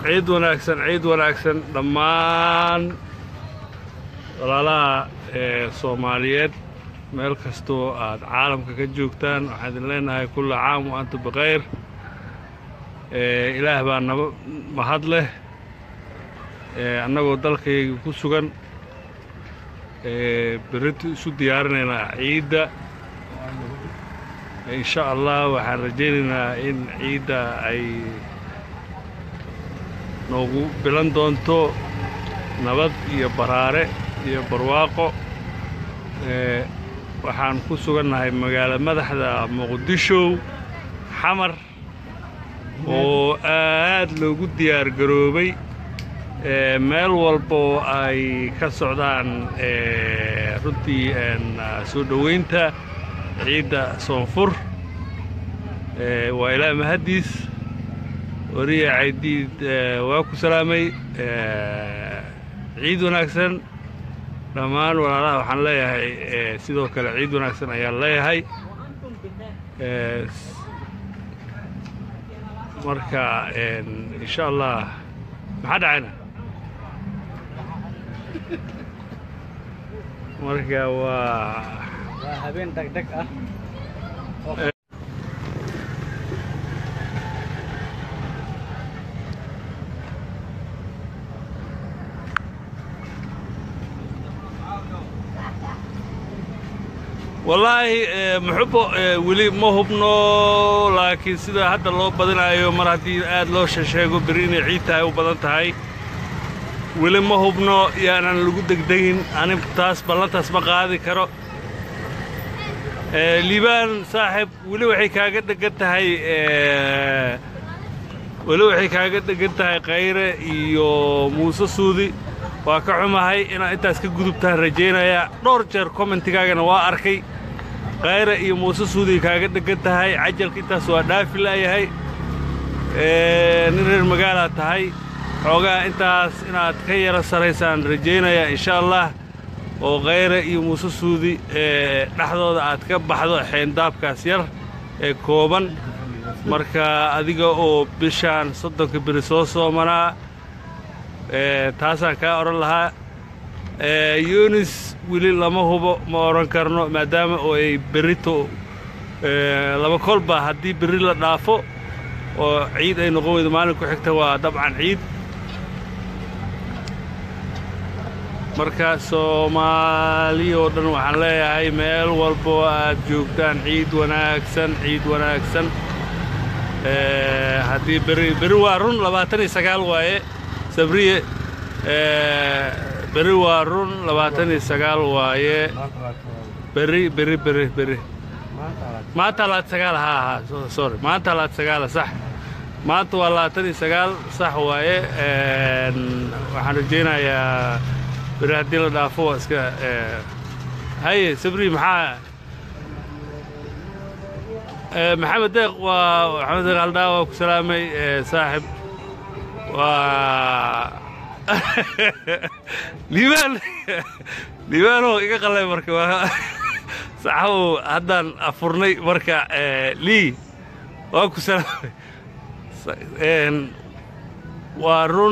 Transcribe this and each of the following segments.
ciid wanaagsan ciid wanaagsan dhammaan walaalaha ee soomaaliyeed meel kastoo aad caalamka ka joogtaan waxaan idin leenahay kulla caam wa antum bikhayr ilaah baa naba mahad leh annagoo dalkayga ku sugan berrintu isu diyaarinaynaa ciidda insha allah waxaan rajaynaynaa in ciidda ay noogu bilan doonto nabad iyo baraare iyo barwaaqo waxaan ku sugannahay magaalo madaxda muqdisho xamar oo aad loogu diyaar garoobay meel walboo ay ka socdaan runtii soo dhowaynta ciidda soonfur waa ilaa mahaddiis wariya caydiid waa ku salaamay ciid wanaagsan dhammaan walaalaha waxaan leeyahay sidoo kale ciid wanaagsan ayaan leeyahay marka insha allah maxaa dhacayna marka waa waa habeen dhegdheg ah wallaahi muxubo weli ma hubno laakiin sida hadda loo badinayo mar haddii aad loo sheego beri inay ciid tahay u badan tahay weli ma hubno yaanan lagu degdegin anig taas ballantaas ma qaadi karo liibaan saaxib weli waxay kaaga dhegan tahay weli waxay kaaga dhegan tahay kayre iyo muuse suudi waa ka xumahay inaad intaas ka gudubtaan rajaynayaa dhowr jeer kommentigaagana waa arkay kayre iyo muuse suudiay kaaga dhegan tahay cajalka intaas waa dhaafi la'yahay nin reer magaalaad tahay xoogaa intaas inaad ka yara saraysaan rajaynayaa insha allah oo kayre iyo muuse suudi dhexdooda aad ka baxdo xeendaabkaas yar ee kooban marka adiga oo bishaan soddonka beri soo soomanaa taasaan kaa odhan lahaa yunis weli lama hubo ma odhan karno maadaama oo ay berrito laba kolba haddii berri la dhaafo oo ciid ay noqon weydo maalin ku xigta waa dabcan ciid marka soomaali oo dhan waxaan leeyahay meel walboo aad joogtaan ciid wanaagsan ciid wanaagsan haddii berri berri waa run labaatan iyo sagaal waaye sabriye berri waa run labaatan iyo sagaal waaye berri berri berri berri maanta labaatan sagaal haa haa sorry maanta labaatan sagaala sax maanta waa labaatan iyo sagaal sax waaye waxaan rajaynayaa berri haddii la dhaafo waa iska haye sabri maxaa maxamed deeq waa maxamed deeq aldhaa waa ku salaamay saaxib waa liibaan liibaanoo iga qalay marka waa saxabow haddaan afurnay marka lii waa ku salaamay waa run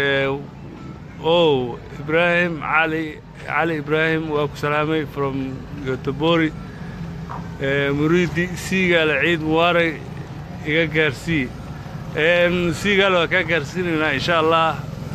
ow ibraahim cali cali ibraahim waa ku salaamay from gotobori muriidi siigaale ciid mubaarag iga gaarsii siigaale waa kaa gaarsiinaynaa insha allah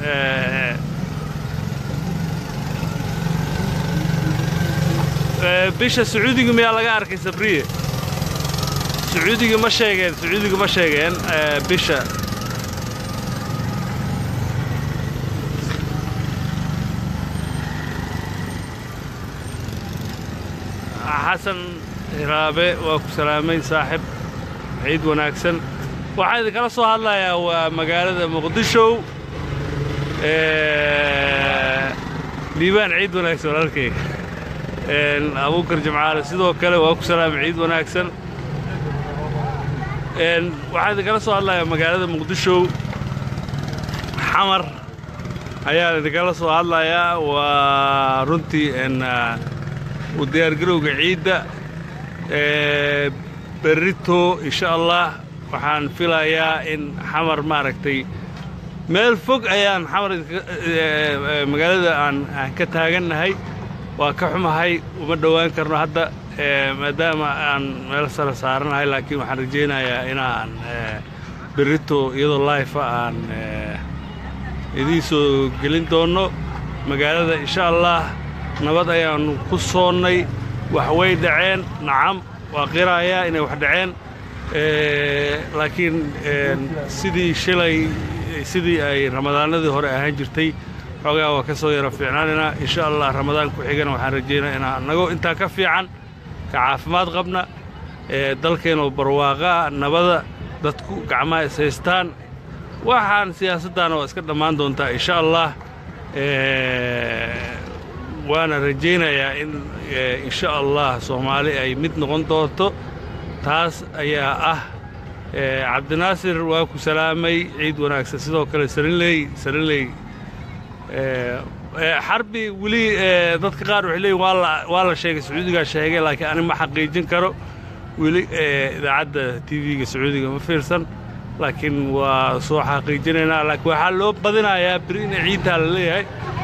bisha sacuudiga miyaa laga arkay sabriye sacuudiga ma sheegeen sacuudiga ma sheegeen bisha xasan hiraabe waa ku salaamay saaxib ciid wanaagsan waxaan idinkala soo hadlayaa waa magaalada muqdisho liibaan ciid wanaagsan walaalkayga abuukar jimcaale sidoo kale waa ku salaamay ciid wanaagsan waxaan idinkala soo hadlayaa magaalada muqdisho xamar ayaan idinkala soo hadlayaa waa runtii u diyaargarowga ciidda berrito insha allah waxaan filayaa in xamar maaragtay meel fog ayaan xamar magaalada aan aan ka taagannahay waa ka xumahay uma dhowaan karno hadda maadaama aan meel sare saaranahay laakiin waxaan rajaynayaa inaan berrito iyadoo laifa aan idiin soo gelin doonno magaalada insha allah nabad ayaannu ku soonnay wax way dhaceen nacam waa qirayaa inay wax dhaceen laakiin sidii shilay sidii ay ramadaanadii hore ahaan jirtay xoogaa waa ka soo yaro fiicnaanaynaa insha allah ramadaan ku xigana waxaan rajaynaa inaa annagoo intaa ka fiican ka caafimaad qabna dalkeenoo barwaaqaa nabada dadku gacmaha is haystaan waxaan siyaasaddaana waa iska dhammaan doontaa insha allah waana rajaynayaa in insha allah soomaali ay mid noqon doonto taas ayaa ah cabdinaasir waa ku salaamay ciid wanaagsan sidoo kale sarinley sarinley xarbi weli dadka qaar waxay leeyiin waa la sheegay sacuudigaa sheegay laakiin ani ma xaqiijin karo weli idaacadda t v-ga sacuudiga ma fiirsan laakiin waa soo xaqiijinaynaa laakiin waxaa loo badinayaa beri inay ciidtaa la leeyahay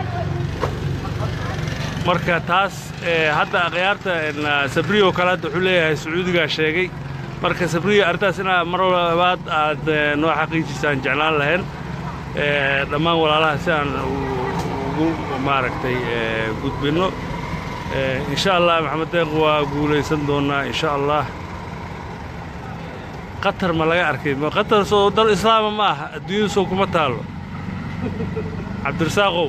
marka taas hadda akhyaarta sabriyo kale hadda wuxuu leeyahay sacuudigaa sheegay marka sabriyo arrintaas inaa mar labaad aad noo xaqiijisaan jeclaan lahayn dhammaan walaalaha si aan ugu maaragtay gudbinno insha allah maxamed deeq waa guulaysan doonnaa insha allah qatar ma laga arkay qatar soo dal islaama ma aha adduunyadu soo kuma taallo cabdirasaaqow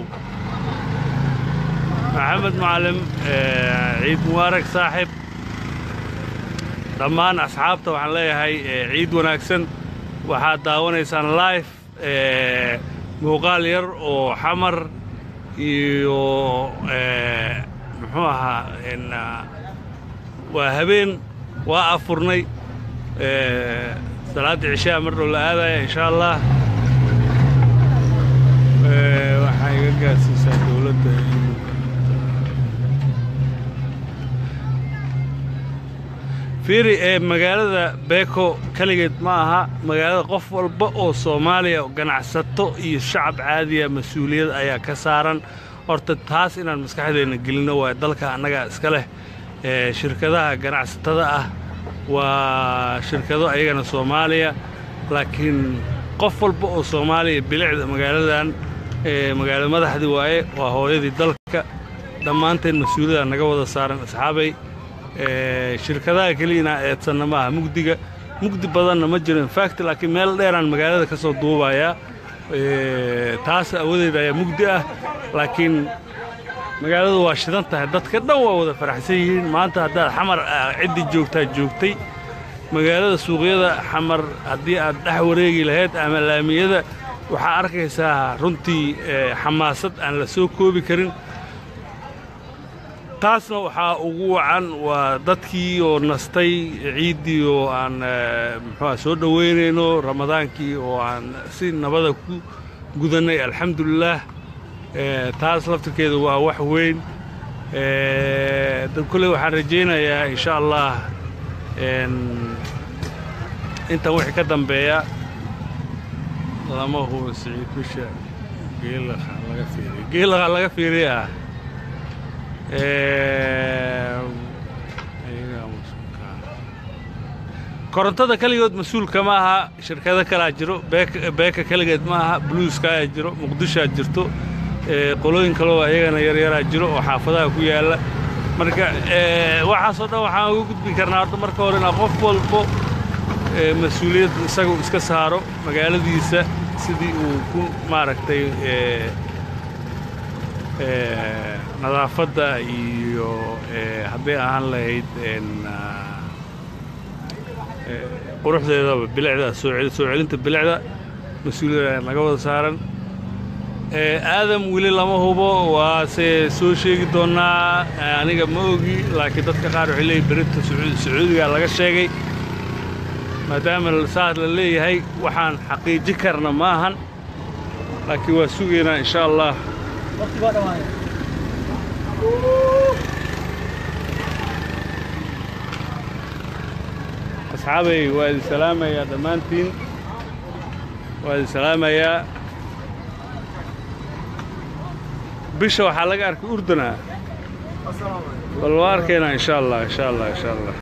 maxamed macalin ciid mubaarak saaxib dhammaan asxaabta waxaan leeyahay ciid wanaagsan waxaad daawanaysaan life muuqaal yar oo xamar iyo muxuu ahaa waa habeen waa afurnay salaaddii cishaa mar dhow la aadaya insha allah waxaa iga gaarsiisaa dowladda fiiri ee magaalada beeko keligeed ma aha magaalada qof walba oo soomaaliya ganacsato iyo shacab caadiya mas-uuliyad ayaa ka saaran horta taas inaan maskaxdeenna gelinno waa dalka annaga iska leh shirkadaha ganacsatada ah waa shirkado ayagana soomaaliya laakiin qof walba oo soomaaliya bilicda magaaladan magaalo madaxdii waaye waa hooyadii dalka dhammaanteen mas-uuliyada naga wada saaran asxaabay shirkadaha keliyana eedsanna ma aha mugdiga mugdi badanna ma jiro infact laakiin meel dheeraan magaalada ka soo duubayaa taas awadeed ayaa mugdi ah laakiin magaaladu waa shidan tahay dadka dhan waa wada faraxsan yihiin maanta haddaad xamar ciddii joogtaa joogtay magaalada suuqyada xamar haddii aad dhex wareegi lahayd ama laamiyada waxaa arkaysaa runtii xamaasad aan la soo koobi karin taasna waxaa ugu wacan waa dadkii oo nastay ciiddii oo aan muxuuha soo dhowaynayno ramadaankii oo aan si nabada ku gudannay alxamdulilaah taas laftirkeedu waa wax weyn kolley waxaan rajaynayaa insha allah intan wixii ka dambeeya lama hubo siciid bisha geelaha laga fiiriya geelaha laga fiiriya ah korontada keligood mas-uulka ma aha shirkado kalaa jiro beeka keligeed ma aha bluuskayaa jiro muqdishoa jirto qolooyin kaleo ayagana yaryaraa jiro oo xaafadaha ku yaalla marka waxaasoo dhan waxaan uga gudbi karnaa horta marka hore inaa qof walbo mas-uuliyad isagu iska saaro magaaladiisa sidii uu ku maaragtay nadaafadda iyo hadday ahaan lahayd quruxdeedaba bilicda soo celinta bilicda mas-uuliyada naga wada saaran aadam weli lama hubo waase soo sheegi doonnaa aniga ma ogi laakiin dadka qaar waxay leeyihin berita sacuudiga laga sheegay maadaama saas la leeyahay waxaan xaqiiji karna ma ahan laakiin waa sugaynaa insha allah asxaabay waa idin salaamayaa dhammaantiin waa idin salaamayaa bisha waxaa laga arkay urduna bal waa arkaynaa insha allah insha allah insha allah